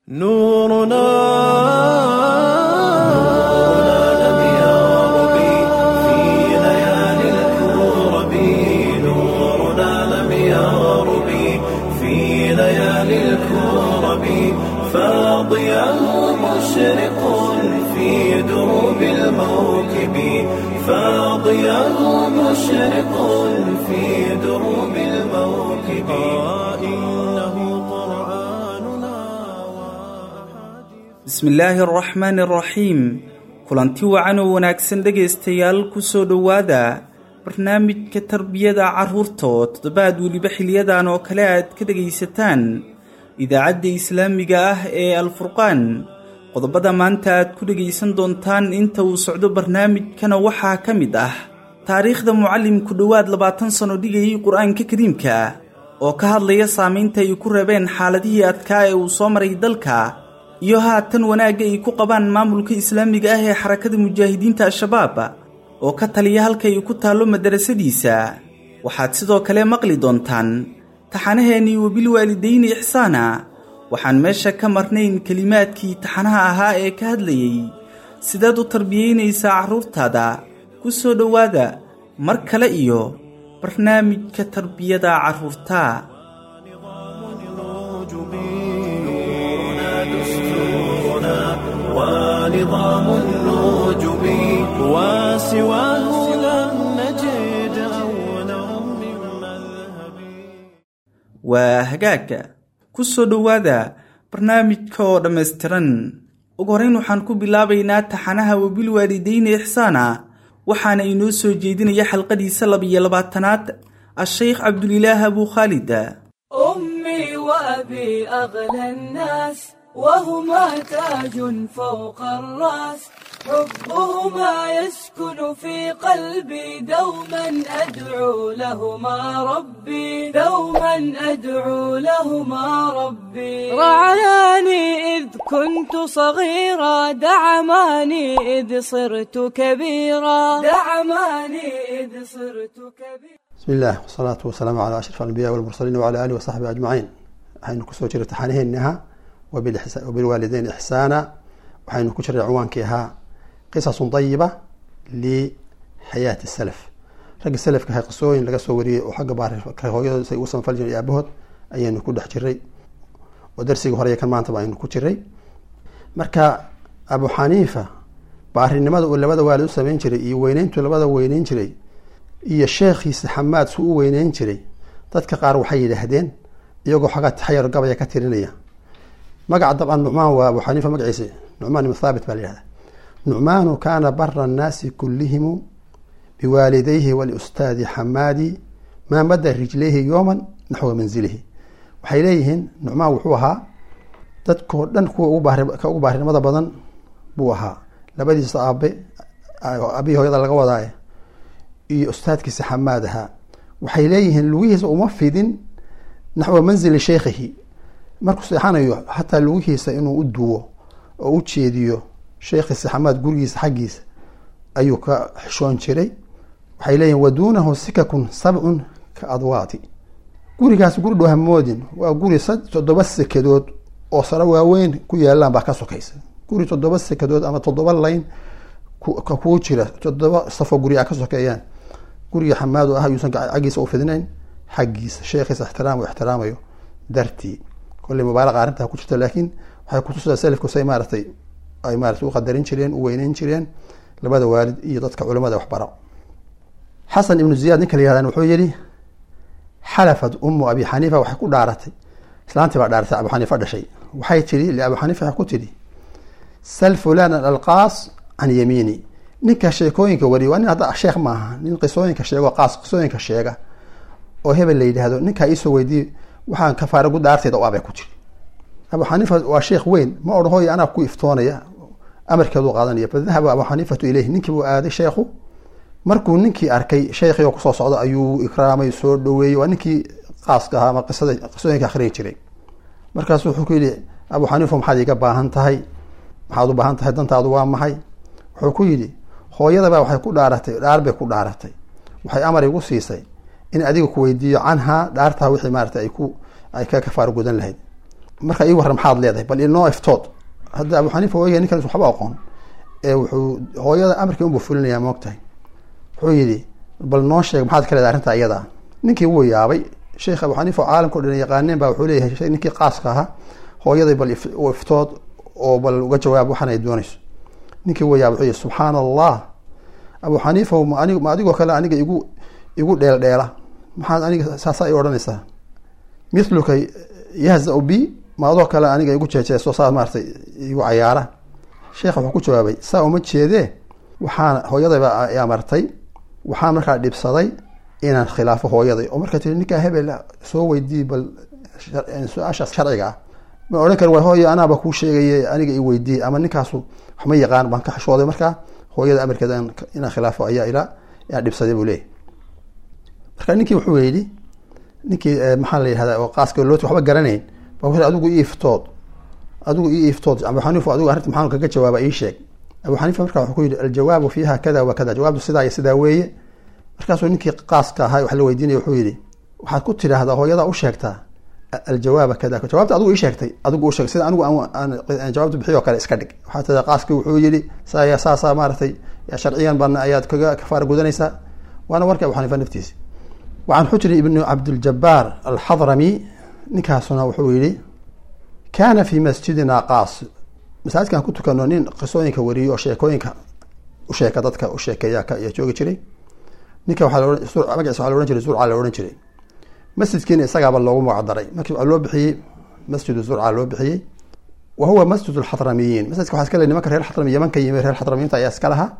نورنا لم يغرب في ليالي الكرب نورنا لم يغرب في ليالي الكرب فاضيا مشرق في دروب الموكب فاضيا مشرق في دروب الموكب إنه قرآننا bismi illaahi araxmaani araxiim kulanti wacan oo wanaagsan dhegaystayaal kusoo dhowaada barnaamijka tarbiyada carruurta oo toddobaad weliba xiliyadan oo kale aad ka dhegaysataan idaacadda islaamiga ah ee alfurqaan qodobada maanta aad ku dhegaysan doontaan inta uu socdo barnaamijkana waxaa ka mid ah taariikhda mucallimku dhowaad labaatan sano dhigayay qur-aanka kariimka oo ka hadlaya saamaynta ay ku reebeen xaaladihii adkaa ee uu soo maray dalka iyo haatan wanaagga ay ku qabaan maamulka islaamiga ah ee xarakada mujaahidiinta al-shabaab oo ka taliya halka ay ku taallo madarasadiisa waxaad sidoo kale maqli doontaan taxanaheennii wabilwaalidayni ixsaana waxaan meesha ka marnayn kelimaadkii taxanaha ahaa ee ka hadlayey sidaad u tarbiyaynaysaa carruurtaada ku soo dhowaada mar kale iyo barnaamijka tarbiyada carruurta نورنا دستورنا ونظام النجوم وسواه لم نجد أولا من مذهب waa hagaagga ku soo dhowaada barnaamijka oo dhammaystiran ugu horrayn waxaan ku bilaabaynaa taxanaha wabilwaalidayni ixsaana waxaana inoo soo jeedinaya xalqadiisa labiyo labaatanaad a-sheykh cabdulilaah abuu khaalid أمي وأبي أغلى الناس وهما تاج فوق الرأس حبهما يسكن في قلبي دوما أدعو لهما ربي دوما أدعو لهما ربي رعاني إذ كنت صغيرا دعماني إذ صرت كبيرا دعماني إذ صرت كبيرا بسم الله والصلاة والسلام على أشرف الأنبياء والمرسلين وعلى آله وصحبه أجمعين waxaynu kusoo jiray taxaanaheennaha wabilixsa- wabilwaalideyn ixsaana waxaynu ku jiray ciwaankii ahaa qisasun dayiba lixayaati salaf ragga salafka ahaa qisooyin laga soo wariyey oo xagga baarka hooyadooda say ugu samafal jireen iyo aabahood ayaynu ku dhex jiray oo darsigii hore iyo kan maantaba aynu ku jiray marka abu xaniifa baarinimada uu labada waalid u sameyn jiray iyo weyneyntu labada weyneyn jiray iyo sheekhiisa xamaad su u weyneyn jiray dadka qaar waxay yidhaahdeen iyagoo xagaa taxayar gabaya ka tirinaya magaca dabcan nucmaan waa abu xaniifa magaciisa nucmaan ibn thaabit baa la yihahda nucmaanu kaana bara annaasi kullihimu biwaalidayhi waliustaadi xamaadi maa mada rijlayhi yooman naxwa manzilihi waxay leeyihiin nucmaan wuxuu ahaa dadkoo dhan kuwa ugu baari- ka ugu baarinimada badan buu ahaa labadiisa aabe abihii hooyada laga wadaaye iyo ustaadkiisa xamaad ahaa waxay leeyihiin lugihiisa uma fidin naxwa manzili sheykhihi markuu seexanayo xataa lugihiisa inuu u duwo oo u jeediyo sheekhiisa xamaad gurigiisa xaggiisa ayuu ka xishoon jiray waxay leeyihin waduunahu sikakun sabcun ka adwaati gurigaas guri dhow hamoodin waa guri sad- toddoba sekadood oo sare waaweyn ku yaalaan baa ka sokaysa guri toddoba sekadood ama toddoba layn ku- ka kuu jira toddoba safoo guri a ka sokeeyaan guriga xamaadu ah yuusan gac- xaggiisa u fidinayn xaggiisa sheekhiisa ixtiraam uu ixtiraamayo dartii kolley mubaalaqa arrintaa ku jirta laakiin waxay kutusaa selafku say maaratay ay maarata u qadarin jireen u weyneyn jireen labada waalid iyo dadka culimada waxbara xasan ibnu ziyaad ninka la yihahdan wuxuu yihi xalafat umu abi xaniifa waxay ku dhaaratay islaantii baa dhaaratay abu xaniifa dhashay waxay tihi liabu xaniifa waxay ku tidhi sal fulanan alqaas can yamiini ninka sheekooyinka wariya waa nin hadda sheekh maaha nin qisooyinka sheego qaas qisooyinka sheega oo hebel la yidhaahdo ninkaa iisoo weydiiye waxaan kafaara gu dhaarteeda u abay ku jiri abu xaniifa waa sheekh weyn ma odhan hooy anaa ku iftoonaya amarkeedu qaadanaya fadahaba abu xaniifatu ileyhi ninkii buu aaday sheekhu markuu ninkii arkay sheekhii oo kusoo socda ayuu ikraamay soo dhaweeyey waa ninkii qaaska ahaa ama qisada qisooyinka akhriyi jiray markaasu wuxuu ku yidhi abu xaniifa maxaad iga baahan tahay maxaad u baahan tahay dantaadu waa maxay wuxuu ku yidhi hooyadaba waxay ku dhaaratay dhaar bay ku dhaaratay waxay amar igu siisay in adiga ku weydiiyo canhaa dhaartaa wixii maarata ay ku ay ka kafaaro gudan lahayd marka ii warran maxaad leedahay bal inoo iftood hadda abu xaniifa ooya ninkan waxba aqoon ee wuxuu hooyada amarkii unbuu fulinayaa moogtahay wuxuu yidhi bal noo sheeg maxaad ka leedahay arrinta iyada ninkii wuu yaabay sheekh abu xaniifa oo caalamka o dhan yaqaaneen baa wuxuu leeyahay ninkii qaaska ahaa hooyaday bal u iftood oo bal uga jawaab waxaan ay doonayso ninkii wuu yaabay wuxuu yihi subxaana allah abu xaniifa ma anig ma adigoo kale aniga igu igu dheel dheela maxaad aniga saasa i odhanaysaa miluka yahza bi ma adoo kale aniga igu jeejeeso saa maaratay igu cayaara sheekha wuxuu ku jawaabay saa uma jeedee waxaan hooyadayba ayaa martay waxaan markaa dhibsaday inaan khilaafo hooyaday oo markaa tii ninkaa hebel soo weydii bal su-aashaas sharciga ah ma odhan kari wa hooyo anaaba kuu sheegaye aniga i weydiiyey ama ninkaasu waxma yaqaan baan ka xishooday markaa hooyada amarkeeda inaan khilaafo ayaa ilaa yaa dhibsaday buu leeyahy marka ninkii wuxuu yidhi ninkii maxaa la yihahda oo qaaska looti waxba garanayn ba wuxuu adigu ii iftood adigu ii iftood abu xaniifa adigu arrinta maxaan kaga jawaaba ii sheeg abu xaniifa marka wuxuu ku yidhi aljawaabu fiiha kada wa kada jawaabtu sidaa iyo sidaa weeye markaasuu ninkii qaaska ahaa wax la weydiinaya wuxuu yidhi waxaad ku tidhaahdaa hooyadaa u sheegtaa aljawaaba kada jawaabta adigu ii sheegtay adigu u sheeg sida anigu aan jawaabta bixiy oo kale iska dhig waxaa tidaa qaaskii wuxuu yidhi sa saasa maaratay sharciyan baan ayaad kaga kafaara gudanaysaa waana warkii abu xaniifa naftiisi wacan xujri ibnu cabdiljabaar alxadrami ninkaasuna wuxuu yihi kaana fi masjidina qaas masaajidkan ku tukano nin qisooyinka wariyo oo sheekooyinka usheeka dadka usheekeeya ayaa joogi jiray ninka magaciisa waa la ohan jiray zurca la ohan jiray masjidkiina isagaaba loogu magacdaray markii waa loo bixiyey masjidu zurca loo bixiyey wa huwa masjid lxadramiyiin masjidka waxaa iska le nimanka reer xadrami yaman ka yimi reer xadramiyiinta ayaa iska lahaa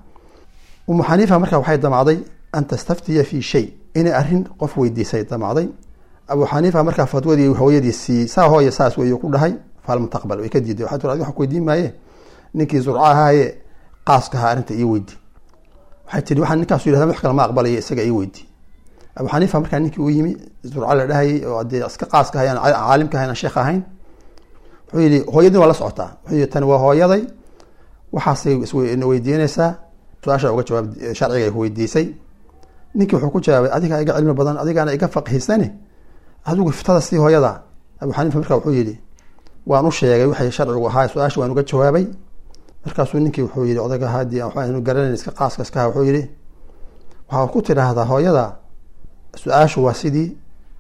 umu xaniifa marka waxay damacday an tastaftiya fi shay inay arrin qof weydiisay damacday abu xaniifa markaa fatwadii hooyadii siiyey saa hooya saas wey ku dhahay falam taqbal way ka diiday waxay tir adiga wax weydiin maaye ninkii zurca ahaaye qaaska ahaa arrinta ii weydi waxay tihi waxaan ninkaasu yidhahda wax kale ma aqbalaya isaga ii weydi abu xaniifa markaa ninkii u yimi zurca la dhahayay oo dee iska qaaska ahay aan caalimka ahayn aan sheekh ahayn wuxuu yihi hooyadii waa la socotaa wuxuu yihi tani waa hooyaday waxaasay isna weydiinaysaa su-aasha uga jawaab sharciga ay weydiisay ninkii wuxuu ku jawaabay adigaa iga cilmi badan adigaana iga faqihisane adigu iftada sii hooyada abu xaniifa marka wuxuu yihi waan u sheegay waxay sharcigu ahaa su-aasha waan uga jawaabay markaasuu ninkii wuxuu yihi odayga haddii waxaanu garanayn iska qaaska iskaha wuxuu yihi waxaa ku tidhaahdaa hooyada su-aashu waa sidii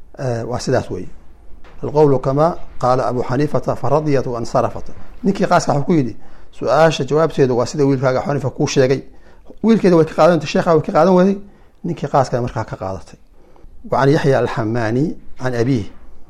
waa sidaas wey alqowlu kama qaala abu xaniifata faradiyat wansarafat ninkii qaaska waxuu ku yidhi su-aasha jawaabteedu waa sida wiilkaaga abu xaniifa kuu sheegay wiilkeeda way ka qaadan sheekha way ka qaadan waday ninkii qaaska markaa ka qaadatay wa can yaxya alxamaani can abiih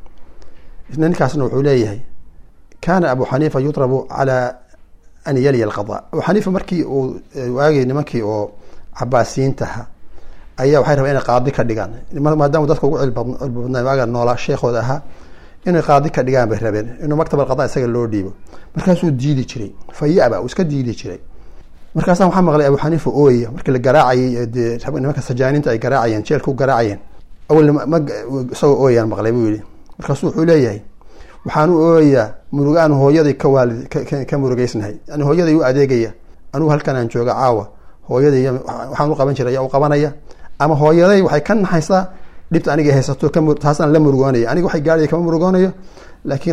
isna ninkaasna wuxuu leeyahay kaana abu xaniifa yudrabu calaa an yaliya alqada abu xaniifa markii uu waagay nimankii oo cabaasiyiintaha ayaa waxay rabeen inay qaadi ka dhigaan maadaama dadka ugu cilbadnaa waaga noolaa sheekhooda ahaa inay qaadi ka dhigaan bay rabeen inuu maktab alqada isaga loo dhiibo markaasuu diidi jiray fayaba uu iska diidi jiray markaasa waxaa maqlay abu xaniifa ooya markii la garaacayay dee nimanka sajaaniinta ay garaacayeen jeelka u garaacayeen awal ma isagoo ooyaan maqlay buu yihi markaasu wuxuu leeyahay waxaan u ooyayaa murugaan hooyaday ka waalid ka murugeysnahay yani hooyaday u adeegaya anugu halkan aan jooga caawa hooyaday waxaan u qaban jiray ayaa u qabanaya ama hooyaday waxay ka naxaysaa dhibta aniga haysato taasaan la murugoonaya aniga waxay gaadhaya kama murugoonayo laakiin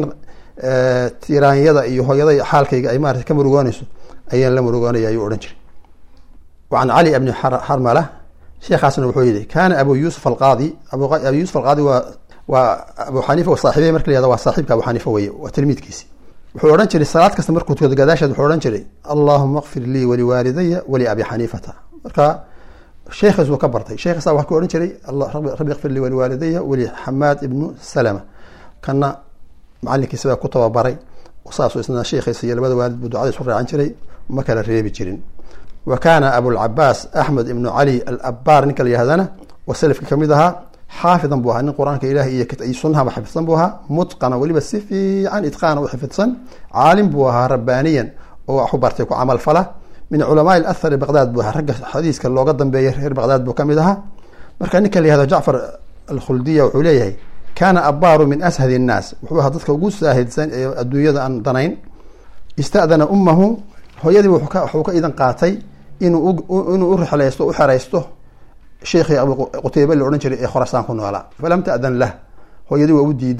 tiraanyada iyo hooyaday xaalkayga ay maarata ka murugoonayso ayaan la murugoonaya ayuu odhan jiray wacan cali bni xarmala sheekhaasna wuxuu yihi kaana abu yuusuf alqaadi abu yuusuf alqaadi waa waa abu xaniifa saaxiibey marka la yahda waa saaxiibka abu xaniifa weye waa tilmiidkiisi wuxuu odhan jiray salaad kasta markuu tukado gadaasheed wuxuu odhan jiray allahuma kfir lii waliwaalidaya wali abi xaniifata marka sheekhiis uu ka bartay sheekhiisa waxaa ku odhan jiray rabbi kfir lii waliwaalidaya wali xamaad ibnu salama kana macalinkiisa baa ku tababaray saasuu isna sheekhiisa iyo labada waalid buu ducada isu raacan jiray ma kala reebi jirin wa kaana abulcabaas axmed ibnu cali alabaar ninka la yahdana oo selafki kamid ahaa xaafidan buu ahaa nin qur-aanka ilahi iyo sunahaba xifidsan buu ahaa mutqana weliba si fiican itqaana u xifidsan caalim buu ahaa rabbaaniyan oo waxu bartay ku camal fala min culamaa athari baqdaad buu ahaa ragga xadiiska looga dambeeyay reer baqdaad buu kamid ahaa marka ninka la yahdo jacfar alkhuldiya wuxuu leeyahay kaana abaaru min ashad innaas wuxuu ahaa dadka ugu saahidsan ee adduunyada aan danayn istadana ummahu hooyadii wuxuu ka idan qaatay inuu inuu u rixlaysto u xeraysto sheekhii abu qutaybe la odhan jiray ee khorasaan ku noolaa falam ta'dan lah hooyadii waa u diiday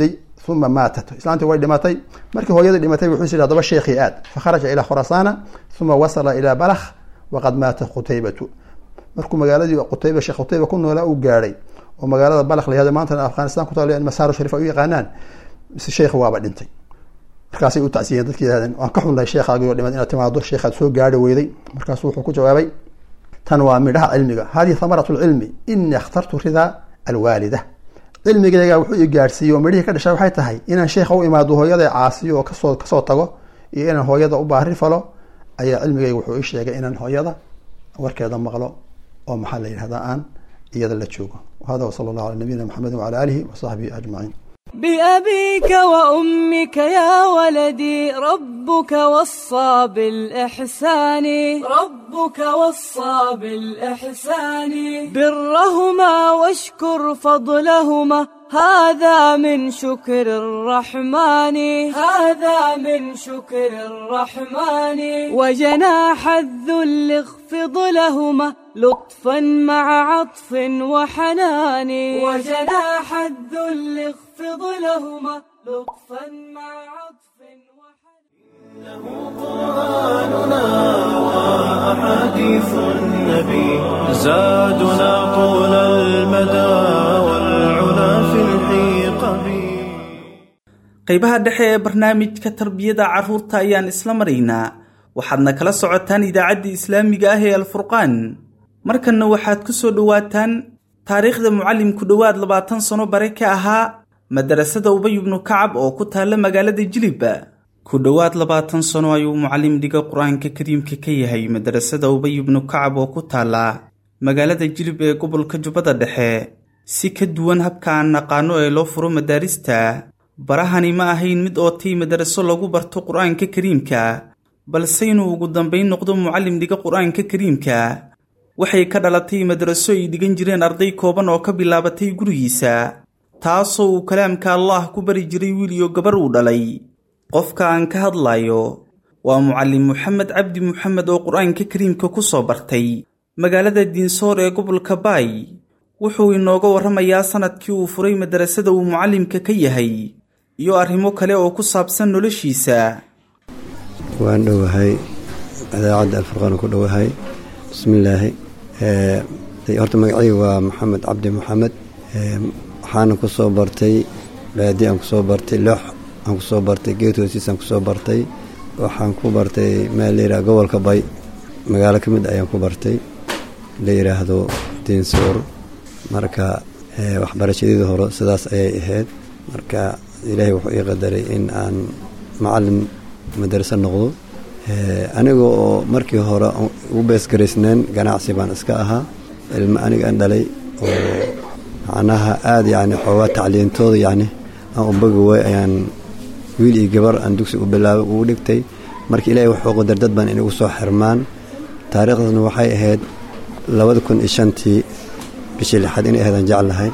uma maatat islaantii way dhimatay markii hooyadii dhimatay wuxuu yidhi hadaba sheekhii aad fakharaja ilaa khurasaana uma wasala ilaa balakh waqad maata qutaybatu markuu magaaladii qutayba sheekh qutayba ku noolaa uu gaadhay oo magaalada balakh layahdo maantana afghanistan ku taal masaaro sharif ay u yaqaanaan mise sheekhi waaba dhintay markaasay u tacsiyeen dadki yidhahdeen waan ka xunnahay sheekhaagii oo dhimad inaad timaado sheekhaad soo gaadhi weyday markaasuu wuxuu ku jawaabay tan waa midhaha cilmiga hadihi thamarat lcilmi inii akhtartu ridaa alwaalida cilmigayga wuxuu i gaadhsiiyey oo midhihii ka dhashay waxay tahay inaan sheekha u imaado hooyada caasiyo oo kasoo kasoo tago iyo inaan hooyada u baari falo ayaa cilmigayga wuxuu ii sheegay inaan hooyada warkeeda maqlo oo maxaa la yidhahdaa aan iyada la joogo hada wsala allahu ala nabiyina maxamedi wacala aalihi wasaxbihi ajmaciin بأبيك وأمك يا ولدي ربك وصى بالإحسان ربك وصى بالإحسان برهما واشكر فضلهما هذا من شكر الرحمن هذا من شكر الرحمن وجناح الذل اخفض لهما لطفا مع عطف وحنان وجناح الذل اخفض لهما لطفا مع عطف وحنان قرآننا وأحاديث النبي زادنا طول المدى والعلا في الحيق بي qaybaha dhexe ee barnaamijka tarbiyada carruurta ayaan isla maraynaa waxaadna kala socotaan idaacadda islaamiga ah ee alfurqaan markanna waxaad ku soo dhowaataan taariikhda mucallimku dhowaad labaatan sano bare ka ahaa madarasada ubay ibnu kacab oo ku taalla magaalada jilibba ku dhowaad labaatan sano ayuu mucallim dhiga qur-aanka kariimka ka yahay madarasada ubay ibnu kacab oo ku taalla magaalada jilib ee gobolka jubbada dhexe si ka duwan habka aan naqaano ee loo furo madaarista barahani ma ahayn mid ootay madaraso lagu barto qur-aanka kariimka balse inuu ugu dambayn noqdo mucallim dhiga qur-aanka kariimka waxay ka dhalatay madaraso ay dhigan jireen arday kooban oo ka bilaabatay gurigiisa taasoo uu kalaamka allaah ku bari jiray wiil iyo gabar uu dhalay qofka aan ka hadlayo waa mucallim moxamed cabdi moxamed oo qur-aanka kariimka ku soo bartay magaalada diinsoor ee gobolka baay wuxuu inooga warramayaa sanadkii uu furay madarasada uu mucallimka ka yahay iyo arrimo kale oo ku saabsan noloshiisa waan dhowahay idaacadda alfurqaan ku dhowahay bismillaahi horta magacayga waa maxamed cabdi moxamed waxaana ku soo bartay baadi aan kusoo bartay loox aan kusoo bartay geed hoosiisaan kusoo bartay waxaan ku bartay meel layidhaha gobolka bay magaalo ka mid ayaan ku bartay la yidhaahdo diinsoor marka waxbarashadeedii hore sidaas ayay ahayd marka ilaahay wuxuu ii qadaray in aan macalin madarase noqdo aniga oo markii hore ugu beesgaraysneen ganacsi baan iska ahaa ilmo aniga aan dhalay oo macnaha aada yacni xoogaa tacliintooda yacni aan u bogi way ayaan wiil iyo gabar aan dugsi u bilaabay ugu dhigtay marka ilaahay wuxuu qadar dad baan inagu soo xirmaan taariikhdaasna waxay ahayd labada kun iyo shantii bishii lixaad inay ahayd aan jeclahay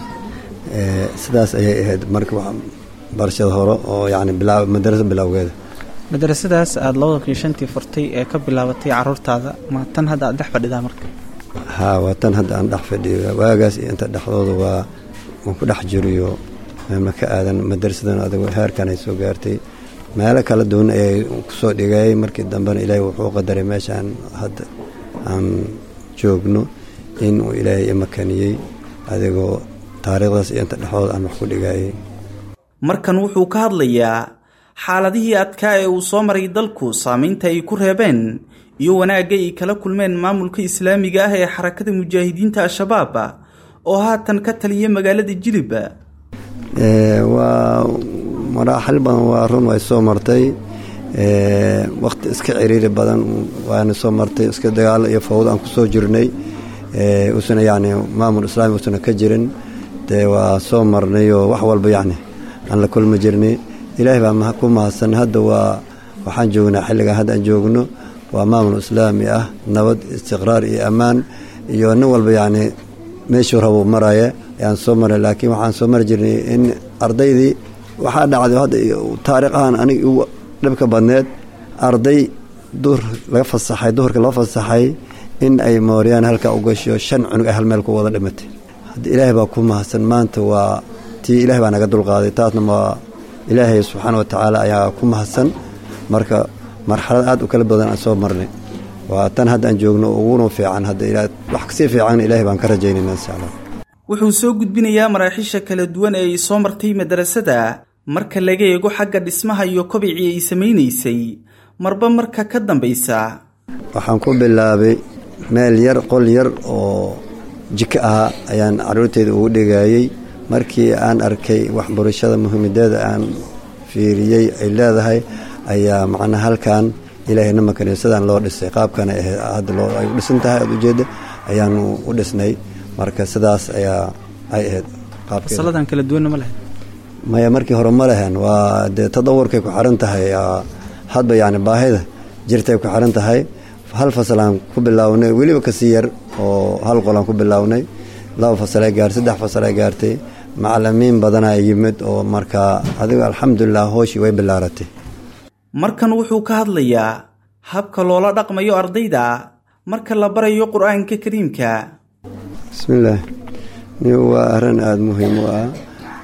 sidaas ayay ahayd marka barashada hore oo yacni bilaa madarasa bilowgeeda madarasadaas aada labada kun iyo shantii furtay ee ka bilaabatay caruurtaada ma tan hadda aad dhex fadhidaa marka haa waa tan hadda aan dhex fadhiyo waagaas iyo inta dhexdooda waa waan ku dhex jiriyo ma ka aadan madarasadan adigo heerkan ay soo gaartay meelo kala duwan ayay kusoo dhigayay markii dambena ilaahay wuxuu qadaray meeshaan hadda aan joogno in uu ilaahay imakaniyey adigoo taariikhdaas iyo inta dhexdooda aan wax ku dhigayay markan wuxuu ka hadlayaa xaaladihii adkaa ee uu soo maray dalku saamaynta ay ku reebeen iyo wanaagga ay kala kulmeen maamulka islaamiga ah ee xarakada mujaahidiinta al-shabaab oo haatan ka taliya magaalada jilib waa maraaxil badan waa run way soo martay wakti iska ciriiri badan waana soo martay iska dagaalo iyo fawdo aan kusoo jirnay usana yacni maamul islaami usana ka jirin dee waa soo marnayoo wax walba yacni aan la kulmi jirnay ilaahay baa ku mahadsan hadda waa waxaan joognaa xilligan hadda aan joogno waa maamul islaami ah nabad istiqraar iyo ammaan iyo nin walba yacni meeshuu rabo maraya ayaan soo maray laakiin waxaan soo mari jirnay in ardaydii waxaa dhacday hadda taariikh ahaan aniga igu dhibka badneed arday duhur laga fasaxay duhurka laga fasaxay in ay mooryaan halkaa u gasho shan cunug ay hal meel ku wada dhimatay hadda ilaahay baa ku mahadsan maanta waa tii ilaahay baa naga dulqaaday taasna waa ilaahay subxaana wa tacaala ayaa ku mahadsan marka marxalad aad u kala badan aan soo marnay waa tan hadda aan joogno uguna fiican hadda ilaa wax kasii fiican ilaahay baan ka rajaynayna insha allah wuxuu soo gudbinayaa maraaxiisha kala duwan ee ay soo martay madarasada marka laga eego xagga dhismaha iyo kobicii ay samaynaysay marba marka ka dambaysa waxaan ku bilaabay meel yar qol yar oo jiko ahaa ayaan carruurteyda ugu dhigayey markii aan arkay waxbarashada muhiimadeeda aan fiiriyey ay leedahay ayaa macnaha halkan ilaahayna makaniisadan loo dhisay qaabkana hadda loo ay u dhisan tahay aad ujeedda ayaanu u dhisnay marka sidaas ayaa ay ahayd qaabkeeda fasaladan kala duwanna ma lahayd maya markii hore ma lehen waa dee tadawurkay ku xiran tahay hadba yacni baahida jirtay ku xiran tahay hal fasalaan ku bilaawnay weliba kasii yar oo hal qolaan ku bilaawnay laba fasalay gaartay saddex fasalay gaartay macalimiin badanaa yimid oo markaa adiga alxamdulilah hooshii way bilaaratay markan wuxuu ka hadlayaa habka loola dhaqmayo ardayda marka la barayo qur-aanka kariimka bismillaah ni waa arrin aada muhiim u ah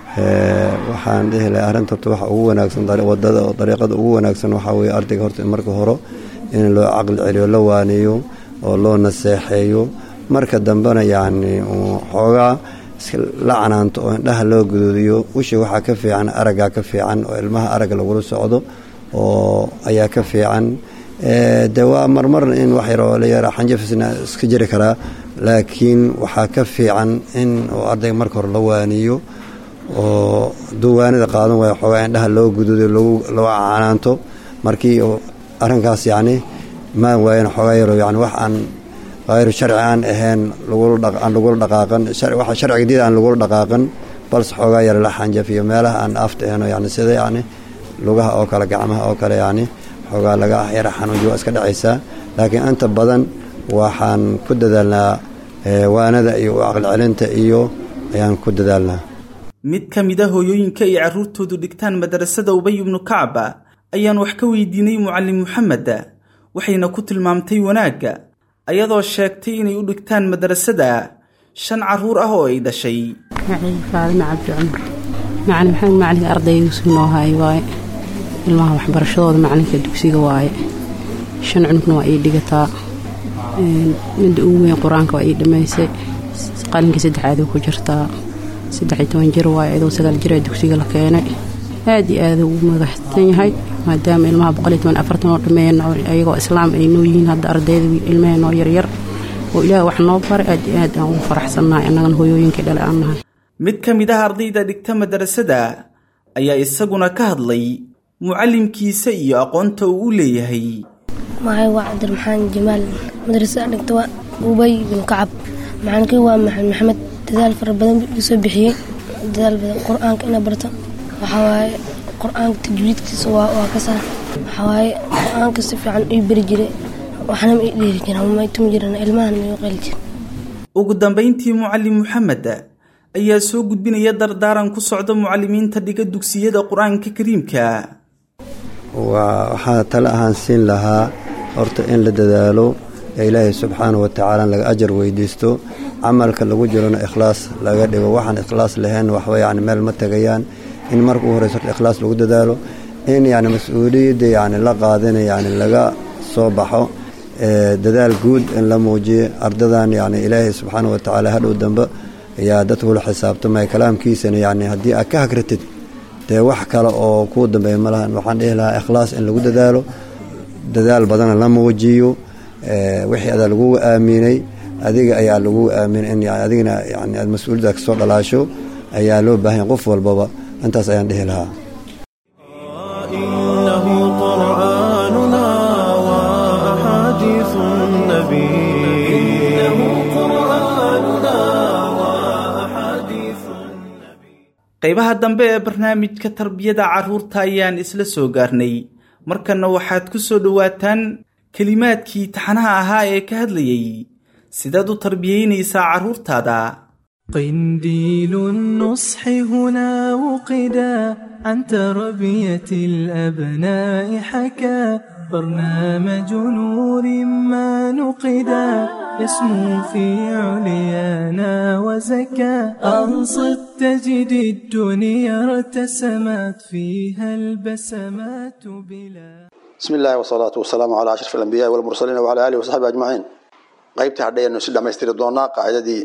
waxaan dhihi lahay arrinta horta waxa ugu wanaagsan wadada oo dariiqada ugu wanaagsan waxaa weeye ardayga horta marka hore in loo caqli celiyo la waaniyo oo loo naseexeeyo marka dambena yacni xoogaa la canaanto oo indhaha loo guduudiyo ushi waxaa ka fiican araggaa ka fiican oo ilmaha aragga lagula socdo oo ayaa ka fiican de waa marmarna in wax yaroo la yaraa xanjafisna iska jiri karaa laakiin waxaa ka fiican in ardayga marka hore la waaniyo oo duwaanida qaadan waaya xoogaa indhaha loo guduudiyo loo canaanto markii arrinkaas yacni maan waayana xoogaa yaro yani wax aan hayru sharci aan ahayn aan lagula dhaqaaqan waxa sharciga diida aan lagula dhaqaaqan balse xoogaa yar la xanjafiyo meelaha aan afta ahayno yani sida yacni lugaha oo kale gacmaha oo kale yacni xoogaa laga yara xanuujiyo waa iska dhacaysaa laakiin inta badan waxaan ku dadaalnaa waanada iyo caqli celinta iyo ayaan ku dadaalnaa mid ka mid a hooyooyinka ay carruurtoodu dhigtaan madarasada ubay ibnu kacba ayaan wax ka weydiinay mucallim moxamed waxayna ku tilmaamtay wanaagga ayadoo sheegtay inay u dhigtaan madarasada shan carruur ah oo ay dhashay macalin faadime cabdi cumar macalin maxamed macalinka ardaygiisu noo haay waaye ilmaha waxbarashadooda macalinka dugsiga waaye shan cunugna waa ii dhigataa midda ugu weyn qur-aanka waa ii dhammaysay qalinkii saddexaad ku jirtaa saddex iyo toban jir waaye idoo sagaal jir ee dugsiga la keenay aad iyo aad ugu madaxsan yahay maadaama ilmaha boqol iyo toban afartan oo dhameeyeen ayagoo islaam ay noo yihiin hadda ardayda ilmaheenoo yaryar oo ilaah wax noo baray aad iyo aad aan ugu faraxsannahay annagana hooyooyinkii dhale aan nahay mid ka mid ah ardayda dhigta madarasada ayaa isaguna ka hadlay mucallimkiisa iyo aqoonta uu u leeyahay magacay waa cabdiraxmaan jamaal madrasada dhigta waa ubay bin kacab macalinkii waa maxamed maxamed dadaal fara badan buu iga soo bixiyey dadaal badan qur-aanka ina barto waxaa waaye qur-aanka tajwiidkiisa waa waa ka saar waxaa waaye qur-aanka si fiican ii beri jiray waxna ma ii dheeri jirin ama ma ii tumi jirin ilmahan ma ii qeli jirin ugu dambayntii mucallim moxamed ayaa soo gudbinaya dardaaran ku socda mucallimiinta dhiga dugsiyada qur-aanka kariimka waa waxaa tale ahaan siin lahaa horta in la dadaalo ee ilaahay subxaana wa tacaala laga ajar weydiisto camalka lagu jirona ikhlaas laga dhigo waxaan ikhlaas lahayn waxba yani meel ma tegayaan in marka u horeyso horta ikhlaas lagu dadaalo in yani mas-uuliyadda yani la qaadina yani laga soo baxo dadaal guud in la muujiyo ardadan yani ilaahay subxaana wa tacaala hadhow dambe ayaa dadkula xisaabtamaya kalaamkiisana yani haddii aad ka hagratid dee wax kale oo kuu dambeeya ma lahan waxaan dhihi lahaa ikhlaas in lagu dadaalo dadaal badana la muujiyo wixii adaa lagugu aaminay adiga ayaa lagugu aaminay in adigana yani aad mas-uuliyadda kasoo dhalaasho ayaa loo baahanya qof walbaba intaas ayaan dhihi lahaa إنه قرآننا وأحاديث النبي إنه قرآننا وأحاديث qaybaha dambe ee barnaamijka tarbiyada carruurta ayaan isla soo gaarnay markanna waxaad ku soo dhowaataan kelimaadkii taxanaha ahaa ee ka hadlayay sidaad u tarbiyaynaysaa carruurtaada قنديل النصح هنا وقدا عن تربية الأبناء حكى برنامج نور ما نقدا يسمو في عليانا وزكى أنصت تجد الدنيا ارتسمت فيها البسمات بلا بسم الله والصلاة والسلام على أشرف الأنبياء والمرسلين وعلى آله وصحبه أجمعين qaybtii hadhayanu si dhamaystiri doonaa qaacidadii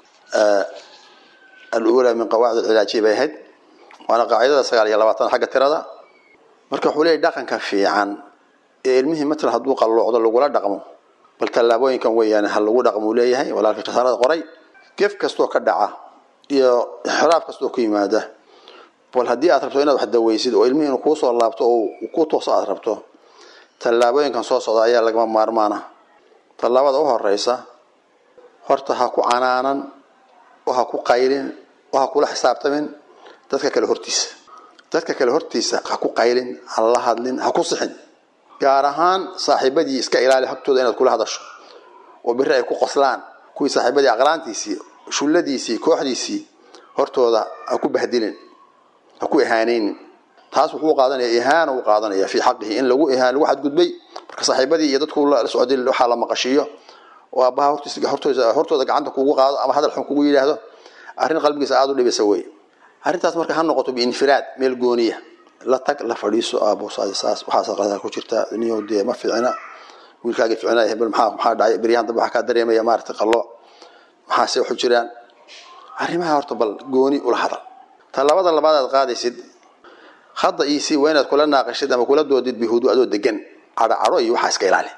aluulaa min qawaacid alcilaajiya bay ahayd waana qaacidada sagaal iyo labaatan xagga tirada marka wuxuu leeyahy dhaqanka fiican ee ilmihii matala hadduu qalloocdo lagula dhaqmo bal tallaabooyinkan weeyaan ha lagu dhaqmuu leeyahay walaalka kasaarada qoray gef kastoo ka dhaca iyo xiraaf kastoo ku yimaada bal haddii aad rabto inaad wax daweysid oo ilmihii inuu kuu soo laabto oo ku tooso aad rabto tallaabooyinkan soo socda ayaa lagama maarmaana tallaabada u horeysa horta ha ku canaanan oo ha ku qaylin oo ha kula xisaabtamin dadka kale hortiisa dadka kale hortiisa ha ku qaylin ha la hadlin ha ku sixin gaar ahaan saaxiibadii iska ilaali hagtooda inaad kula hadasho oo biri ay ku qoslaan kuwii saaxiibadii aqlaantiisii shulladiisii kooxdiisii hortooda ha ku bahdilin ha ku ihaanaynin taas wuxuu qaadanaya ihaana uu qaadanaya fii xaqihi in lagu ihaan lagu xadgudbay marka saaxiibadii iyo dadku la socday waxaa la maqashiiyo oo aabbaha hortiisa hortooda hortooda gacanta kugu qaado ama hadal xun kugu yidhaahdo arrin qalbigiisa aada u dhibisa wey arrintaas marka ha noqoto biinfiraad meel gooniya la tag la fadhiiso aabo saas saas waxaas qalada ku jirta niyo dee ma fiicna wiilkaaga fiicna hebel maxaa maxaa dhacay beryahan dambe waxaa kaa dareemaya maaragtay qallo maxaase waxu jiraan arrimaha horta bal gooni ula hadal tallaabada labaad aad qaadaysid hadda iisi waa inaad kula naaqashid ama kula doodid bihudu adoo degan cadho cadho iyo waxaa iska ilaali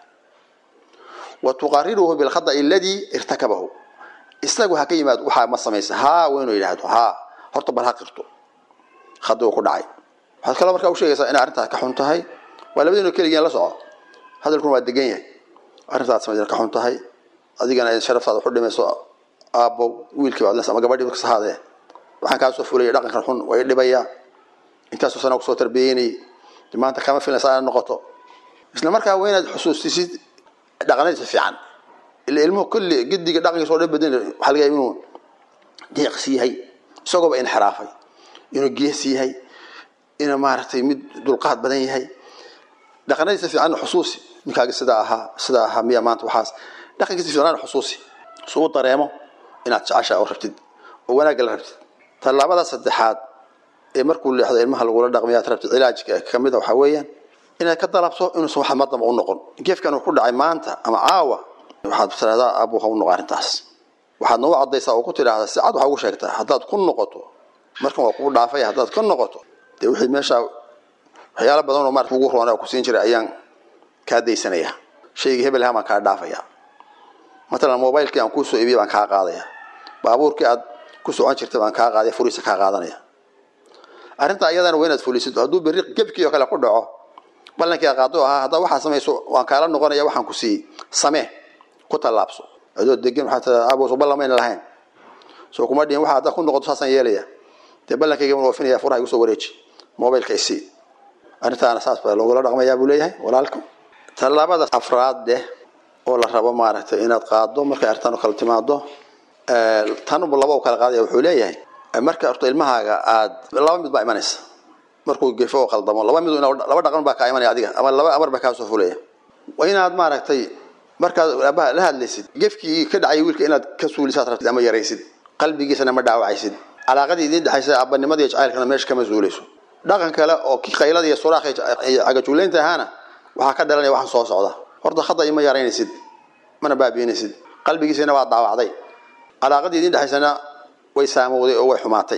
wa tuqariruhu bilkhada'i aladii irtakabahu isagu ha ka yimaad waxaa ma samaysa haa waa inuu yidhaahdo haa horta bal ha qirto khada uu ku dhacay waxaad kaloo markaa u sheegaysaa inay arrintaas ka xun tahay waa labadiinu keligeen la soco hadalkuna waa degan yahay arrintaas samayd ka xun tahay adigana ay sharaftaada waxu dhimayso aabbow wiilkii baad ama gabadhii kas ahaadee waxaan kaa soo fulaya dhaqankan xun waa i dhibayaa intaasoo sana kusoo tarbiyeynayay maanta kama filaysa inaad noqoto isla markaa waa inaad xusuustisid dhaqanadiisa fiican ila ilmuhu kulli gediga dhaqankiisa oo dhan badan waxaa laga yahay inuu deeqsi yahay isagooba inxiraafay inuu gees yahay inuu maaragtay mid dulqaad badan yahay dhaqanadiisa fiican xusuusi ninkaaga sidaa ahaa sidaa ahaa miya maanta waxaas dhaqankiisa fiican xusuusi suu dareemo inaad jecesha oo rabtid oo wanaagga la rabtid tallaabada saddexaad ee markuu leexdo ilmaha lagula dhaqmaya aad rabtid cilaajka kamida waxaa weeyaan inaad ka dalabto inuusan wax madamba u noqon geefkan uu ku dhacay maanta ama caawa waxaad tiraahdaa abu ha u noqo arrintaas waxaad nagu caddaysaa oo ku tidhaahdaa si cad waxaa ugu sheegtaa haddaad ku noqoto markan waa kugu dhaafaya haddaad ka noqoto dee wixii meeshaa waxyaalo badan oo maarata kugu roona ku siin jiray ayaan kaa daysanaya shaygii hebel ahaan baan kaa dhaafaya matalan mobilekii aan kuu soo iibiyay baan kaa qaadaya baabuurkii aad ku socon jirtay baan kaa qaadaya furiisa kaa qaadanaya arrintaa iyadana waa inaad fulisid hadduu berri gebkii oo kale ku dhaco ballankii aad qaado ahaa haddaa waxaa samayso waan kaala noqonaya waxaan ku siiyey samee ku tallaabso adoo degan waxaa tiraa abooso ballamayna lahayn soo kuma dhihin waxa haddaa ku noqoto saasaan yeelaya dee ballankayga waan oofinaya furaha igu soo wareeji mobilka isii arrintaana saas baa loogula dhaqmayaa buu leeyahay walaalka tallaabada afraad deh oo la rabo maaragtay inaad qaado markay arrintan kala timaado tanbu laba u kala qaadaya wuxuu leeyahay marka horta ilmahaaga aad laba mid baa imanaysa markuu gefo oo qaldamo laba mid laba dhaqan baa kaa imanaya adiga ama laba amar baa kaa soo fulaya waa inaad maaragtay markaad aabaha la hadlaysid gefkii ka dhacay wiilka inaad ka suulisaad rabtid ama yaraysid qalbigiisana ma dhaawacaysid calaaqadii idiin dhexaysa aabanimada iyo jacaylkana meesha kama suulayso dhaqan kale oo ki qaylada iyo suraakh iyo cagajuulaynta ahaana waxaa ka dhalanaya waxaan soo socda horta khada ima yaraynaysid mana baabiinaysid qalbigiisana waa daawacday calaaqadii idiin dhexaysana way saamowday oo way xumaatay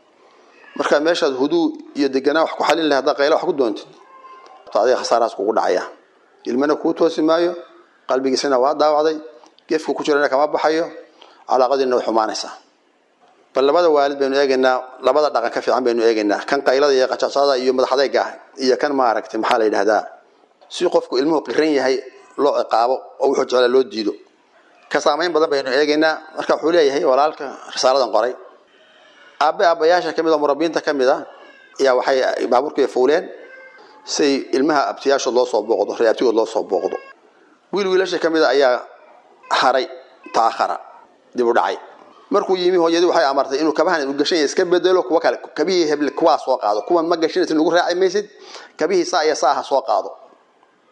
marka meeshaad huduu iyo deganaa wax ku xalin lahay haddaa qayla wax ku doontid adiga khasaarahaas kugu dhacaya ilmana kuu toosi maayo qalbigiisana waa daawacday gefku ku jirana kama baxayo calaaqadiina way xumaanaysaa bal labada waalid baynu eegaynaa labada dhaqan ka fiican baynu eegaynaa kan qaylada iyo qajacsada iyo madaxadayga iyo kan maaragtay maxaa la yidhahdaa si qofku ilmuhu qiran yahay loo ciqaabo oo wuxuu jeclaa loo diido ka saamayn badan baynu eegaynaa marka wuxuu leeyahay walaalka risaaladan qoray aabe aabayaasha kamid oo murabiinta ka mid a ayaa waxay baabuurkii fuuleen say ilmaha abtiyaashood loo soo booqdo ree abtigood loo soo booqdo wiil wiilasha ka mid a ayaa haray ta'akhara dib u dhacay markuu yimi hooyadii waxay amartay inuu kabahan uu gashan iska bedelo kuwa kale kabihii heble kuwaa soo qaado kuwan ma gashanaysid lagu raaci maysid kabihii saa iyo saaha soo qaado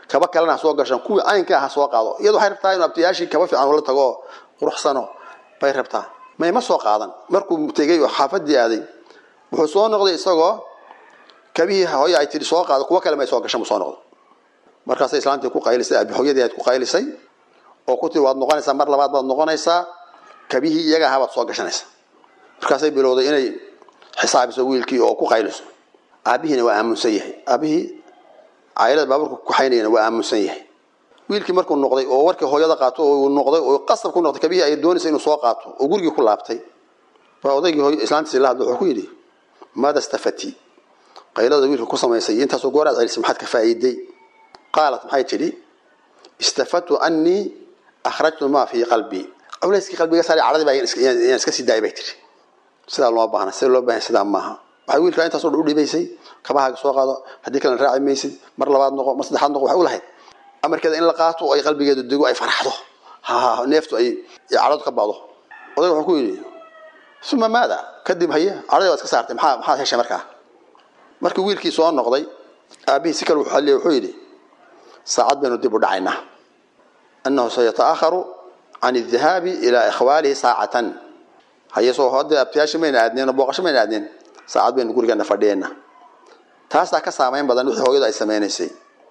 kaba kalena ha soo gashan kuwii caynka ha soo qaado iyadu waxay rabtaa inuu abtiyaashii kaba fiican ula tago quruxsano bay rabtaa mayma soo qaadan markuu tegey oo xaafadii aaday wuxuu soo noqday isagoo kabihii hooye ay tihi soo qaado kuwo kale may soo gashan buu soo noqday markaasay islaantii ku qaylisay abi hooyadii aad ku qaylisay oo ku tiri waad noqonaysaa mar labaad baad noqonaysaa kabihii iyaga ahaa baad soo gashanaysaa markaasay bilowday inay xisaabiso wiilkii oo ku qayliso aabihiina waa aamunsan yahay aabihii caylada baaburka kuxaynayana waa aamunsan yahay wiilkii markuu noqday oo warkii hooyada qaato oo uu noqday oo qasab ku noqday kabihii ay doonaysa inuu soo qaato oo gurigii ku laabtay baa odaygii hooy islaantiisi la hadlo wuxuu ku yidhi maada stafati qaylada wiilka ku samaysay iyo intaasoo gooraad celisay maxaad ka faa'iiday qaalat maxay tidhi istafadtu annii akhrajtu maa fii qalbii culayskii qalbiga saari cadhadii baa yaan iska sii daayay bay tihi sidaa loo baahna sida loo baahan sidaa maaha waxay wiilkaa intaasoo dhan u dhibaysay kabahaaga soo qaado haddii kalena raaci maysid mar labaad noqo mar saddexaad noqo waxay u lahayd amarkeeda in la qaato oo ay qalbigeedu dego ay farxdo ha neeftu ay cadhadu ka bado odayga wuxuu ku yidhi uma maada kadib haye cadhadii waad iska saartay maxaa maxaad heshay markaa markii wiilkii soo noqday aabihii si kale wuxuu xalliyay wuxuu yidhi saacad baynu dib u dhacaynaa annahu sayataakharu can aldahaabi ilaa ikhwaalihi saacatan haye soo hadda abtiyaasha mayna aadneen oo booqasho mayna aadneen saacad baynu gurigeena fadhiyeena taasaa ka saamayn badan wixii hooyadu ay sameynaysay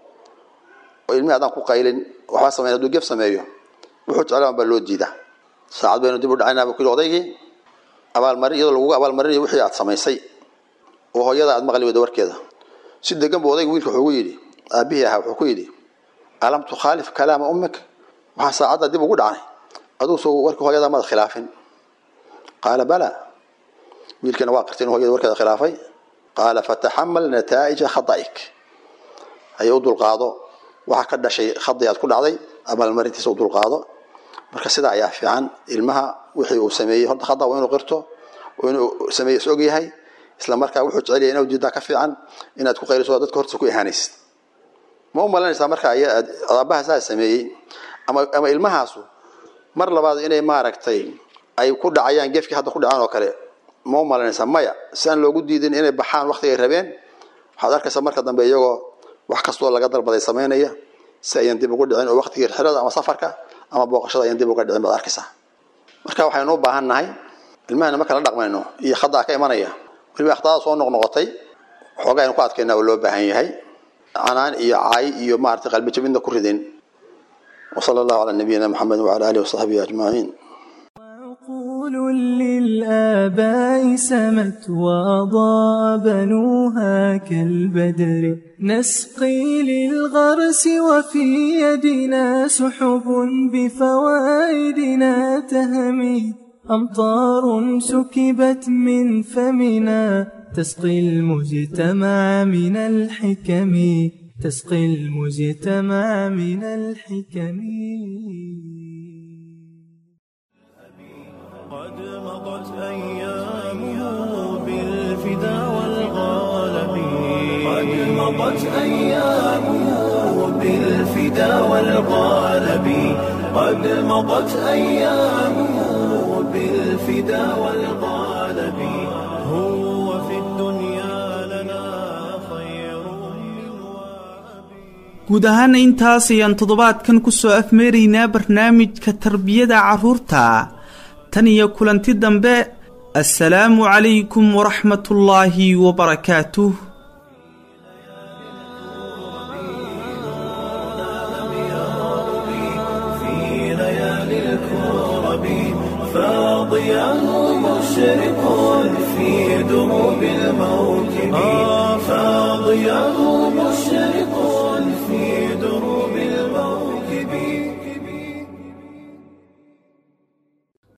oo ilmihi haddaan ku qaylin waxba sameyn hadduu gef sameeyo wuxuu jeclaan baa loo diidaa saacad baynu dib u dhacaynaa buu ku yidhi odaygii abaalmarin iyadoo lagugu abaalmarinayo wixii aad samaysay oo hooyada aad maqli weyda warkeeda si degan buu odayga wiilka wuxuu ku yidhi aabihii ahaa wuxuu ku yidhi alam tukhaalif kalaama ummik waxaa saacadda dib ugu dhacnay aduu soo warkii hooyada maad khilaafin qaala bala wiilkiina waa qirtay in hooyada warkeeda khilaafay qaala fataxamal nataa'ija khada'ik haye u dulqaado waxaa ka dhashay khadi aad ku dhacday abaalmarintiisa u dulqaado marka sidaa ayaa fiican ilmaha wixii uu sameeyey horta khada waa inuu qirto oo inuu sameeye is og yahay isla markaa wuxuu jecel yahay inuu diidaa ka fiican inaad ku qayliso dadka hortiisa ku ihaanaysid ma u malanaysaa marka aabbaha saa sameeyey ama ama ilmahaasu mar labaad inay maaragtay ay ku dhacayaan gefkii hadda ku dhacaan oo kale ma u malanaysaa maya si aan loogu diidin inay baxaan waktigay rabeen waxaad arkaysaa marka dambe iyagoo wax kastoo laga dalbaday samaynaya si ayan dib ugu dhicin oo waktigii xirada ama safarka ama booqashada ayan dib uga dhicin baad arkaysaa marka waxaynu u baahan nahay ilmahana marka la dhaqmayno iyo khadaa ka imanaya weliba akhtaada soo noqnoqotay waxoogaa aynu ku adkaynaa oo loo baahan yahay canaan iyo caay iyo maaragtay qalbi jabinna ku ridin وصلى الله على نبينا محمد وعلى آله وصحبه أجمعين عقول للآباء سمت وأضاء بنوها كالبدر نسقي للغرس وفي يدنا سحب بفوائدنا تهمي أمطار سكبت من فمنا تسقي المجتمع من الحكم تسقي المجتمع من الحكم قد مضت أيامه بالفدا والغالب قد مضت أيامه بالفدا والغالب قد مضت أيامه بالفدا والغالب هو في الدنيا لنا خير من guud ahaana intaas ayaan toddobaadkan ku soo afmeeraynaa barnaamijka tarbiyada carruurta tan iyo kulanti dambe assalaamu calaykum waraxmatullaahi wabarakaatuh في ليالي الكرب فاضياه مشرق في دروب الموت